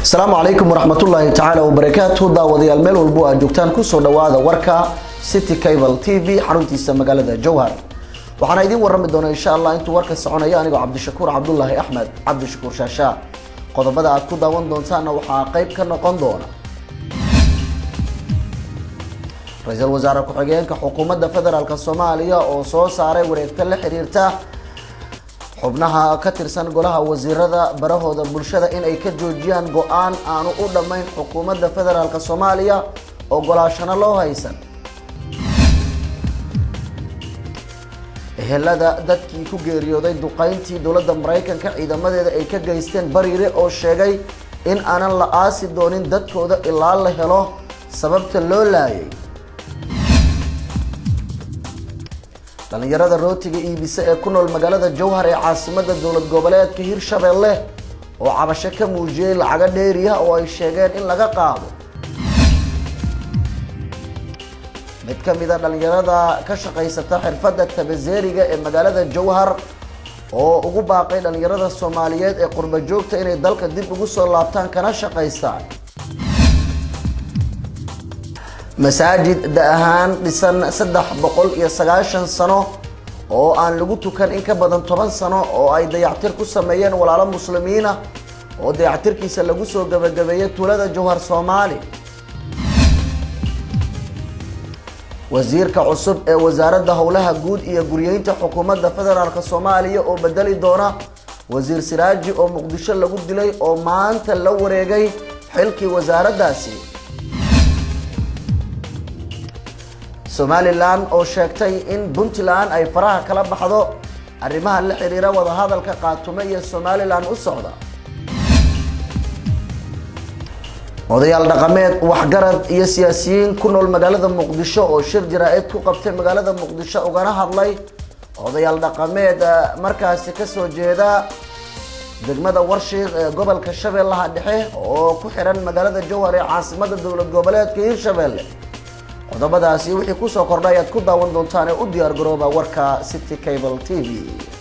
asalaamu calaykum waraxmatullaahi tacaala wabarakaatu daawadayaal meel walbo aad joogtaan kusoo dhawaada warka city cable t v xaruntiisa magaalada jowhar waxaana idiin warami doona insha allah intuu warka soconaya anigoo cabdishakuur cabdulaahi axmed cabdishakuur shaashaa qodobada aad ku daawan doontaana waxaa qeyb ka noqon doona ra-iisul wasaare ku-xigeenka xukuumadda federaalk soomaaliya oo soo saaray wareegto la xiriirta xubnaha ka tirsan golaha wasiirada barahooda bulshada inay ka joojiyaan go-aan aanu u dhammayn xukuumadda federaalk soomaaliya ogolaashano loo haysan ehelada dadkii ku geeriyooday duqeyntii dowladda maraykanka ciidamadeeda ay ka geysteen bariire oo sheegay in aanan la aasi doonin dadkooda ilaa la helo sababta loo laayay dhalinyarada rootiga iibisa ee ku nool magaalada jowhar ee caasimada dowlad goboleedka hirshabelle oo cabasho ka muujiyey lacago dheeriya oo ay sheegeen in laga qaado mid ka mid a dhalinyarada ka shaqaysata xirfadda tabazeeriga ee magaalada jowhar oo ugu baaqay dhalinyarada soomaaliyeed ee qurba joogta inay dalka dib ugu soo laabtaan kana shaqaystaan masaajid da ahaan dhisan saddex boqol iyo sagaashan sano oo aan lagu tukan in ka badan toban sano oo ay dayactir ku sameeyeen walaalo muslimiina oo dayactirkiisa lagu soo gabagabeeyay tuulada jowhar soomaali wasiirka cusub ee wasaaradda howlaha guud iyo guryeynta xukuumadda federaalk soomaaliya oo bedeli doona wasiir siraaji oo muqdisho lagu dilay oo maanta la wareegay xilkii wasaaraddaasi somalilan oo sheegtay in puntland ay faraha kala baxdo arrimaha la xiriira wadahadalka qaatume iyo somalilan u socda odayaal dhaqameed waxgarad iyo siyaasiyiin ku nool magaalada muqdisho oo shir jaraa-id ku qabtay magaalada muqdisho ugana hadlay odayaal dhaqameed markaasi kasoo jeeda degmada warshiiq ee gobolka shabeellaha dhexe oo ku xiran magaalada jowhar ee caasimada dowlad goboleedka hirshabelle qodobadaasi wixii kusoo kordhay ayaad ku daawan doontaan ee u diyaar garooba warka city cable t v